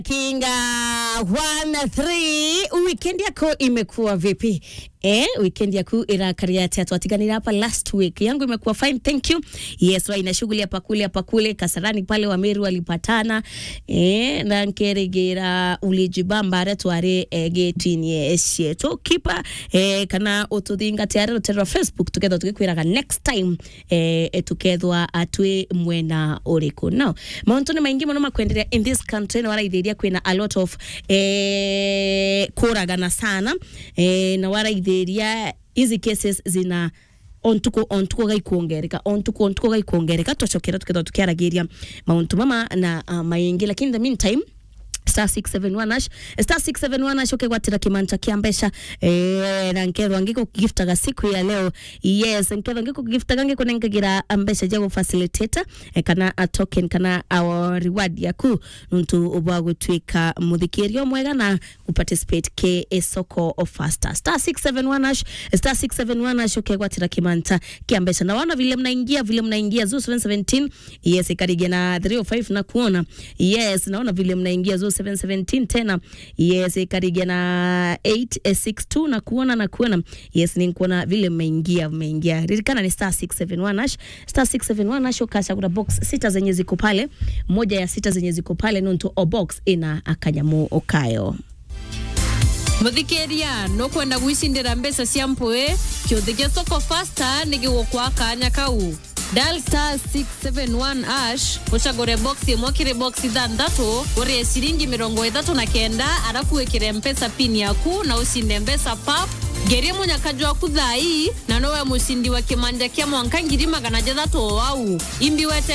Kinga 13 weekend yako imekuwa vipi? Eh, weekend yako irakaria ati twatiganira hapa last week. Yangu imekuwa fine, thank you. Yes, wa ina shughuli hapa kule hapa kule Kasarani pale Wameru walipatana. Eh, na nkeregera ulijibamba are tware eh, getini esye. To kipa eh, kana ututhinga tiare rutero Facebook together tugikwiraga next time eh, eh tukethwa atwe mwena uriku. Now, mauntu ni maingi muno makwenderea in this country na waraithĩria kwĩna a lot of eh, kũragana sana eh, na waraithĩria hizi cases zina ontuko ontuko gaikuongereka ontuko ontuko gaikuongereka twacokera tukethwa tukiaragiria mauntu mama na uh, maingi lakini in the meantime star 671 ash star 671 ash ukegwatira kimanta kia mbeca eh, na nkerwa ngiko giftaga siku ya leo yes nkerwa ngiko giftaga ngiko nengagira mbeca jago facilitator eh, kana a token kana our reward yaku nuntu ubwa gutwika muthikirio mwega na uparticipate ke esoko of faster star 671 ash star 671 ash ukegwatira kimanta kia mbeca na wana vile mnaingia vile mnaingia zu 717 yes ikarigia na 305 na kuona yes naona vile mnaingia zu 717 tena yes ikarigia na 862 na kuona na kuona yes ni kuona vile mmeingia mmeingia ririkana ni star 671 ash star 671 ash ukasha kuna box sita zenye ziko pale moja ya sita zenye ziko pale nonto o box ina akanyamu okayo muthikiria nukwenda gwicindira mbeca cia mpui kiuthi gia soko fasta nigigukwa kanya kau dial star 671 ash ucagure box imwe kiri box ithanthatu urie ciringi mirongo ithatu na kenda arafu wikire mpesa pin yaku na ucinde mbeca pap ngerie munyakaji waku thai na nowe mucindi wa kimanja kia mwanka ngiri magana jathatu o au imbi wete